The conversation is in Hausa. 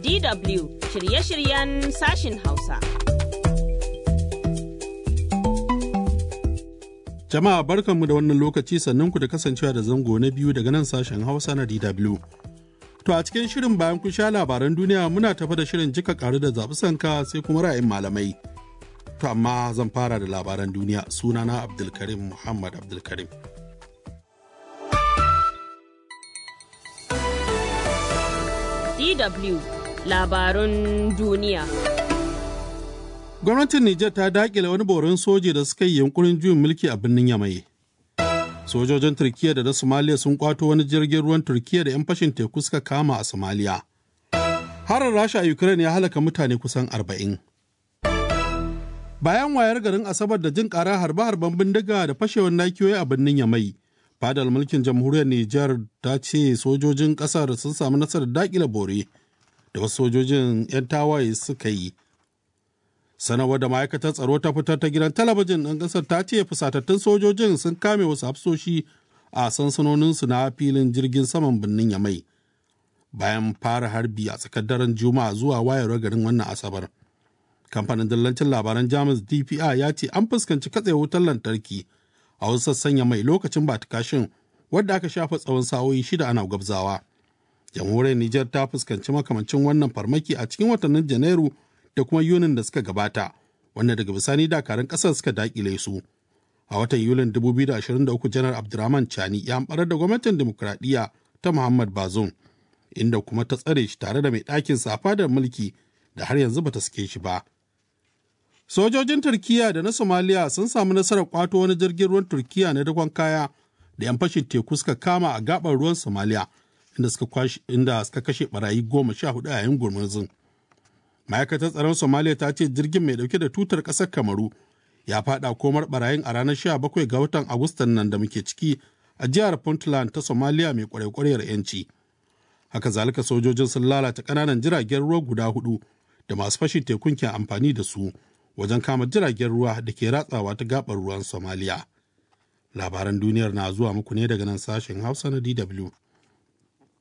DW shirye-shiryen sashin Hausa. Jama'a barkanmu da wannan lokaci sannan ku da kasancewa da zango na biyu daga nan sashen Hausa na DW. To a cikin shirin bayan kun sha labaran duniya muna tafa da shirin jika karu da zaɓi sanka sai kuma ra'ayin malamai. To amma zan fara da labaran duniya sunana Abdulkarim Muhammad Abdulkarim. DW labarun duniya. Gwamnatin Nijar ta dakile wani borin soji da suka yi yunkurin juyin mulki a birnin Yamai. Sojojin Turkiyya da na Somalia sun kwato wani jirgin ruwan Turkiyya da 'yan fashin teku suka kama a Somalia. Harin Rasha a Ukraine ya halaka mutane kusan arba'in. Bayan wayar garin Asabar da jin ƙara harbe-harben bindiga da fashewar nakiyoyi a birnin Yamai, fadar mulkin jamhuriyar Nijar ta ce sojojin ƙasar sun samu nasarar dakile bore da wasu sojojin 'yan tawaye suka yi. sanarwar da ma'aikatar tsaro ta fitar ta gidan talabijin ɗin ƙasar ta ce fusatattun sojojin sun kame wasu hafsoshi a sansanoninsu na filin jirgin saman birnin yamai bayan fara harbi a tsakar daren juma'a zuwa wayar garin wannan asabar kamfanin dillancin labaran jamus dpi ya ce an fuskanci katse wutar lantarki a wasu sassan yamai lokacin batikashin wadda aka shafa tsawon sa'o'i shida ana gwabzawa jamhuriyar nijar ta fuskanci makamancin wannan farmaki a cikin watannin janairu da kuma yunin da suka gabata wanda daga bisani dakarun kasar suka dakile su a watan yulin 2023 janar abdurrahman chani ya ambarar da gwamnatin demokuraɗiyya ta muhammad bazoum inda kuma ta tsare shi tare da mai ɗakin sa fadar mulki da har yanzu bata sake shi ba sojojin turkiya da na somaliya sun samu nasarar kwato wani jirgin ruwan turkiya na dakon kaya da yan fashin teku suka kama a gabar ruwan somaliya inda suka kashe barayi goma sha hudu a yayin gurmurzin ma'aikatar tsaron somaliya ta ce jirgin mai dauke da tutar ƙasar kamaru ya fada komar barayin a ranar 17 ga watan agustan nan da muke ciki a jihar puntland ta somaliya mai kwarekwarewar yanci haka zalika sojojin sun lalata ƙananan jiragen ruwa guda hudu da masu fashin tekun ke amfani da su wajen kama jiragen ruwa da ke ratsawa ta gabar ruwan somaliya labaran duniyar na zuwa muku ne daga nan sashen hausa na dw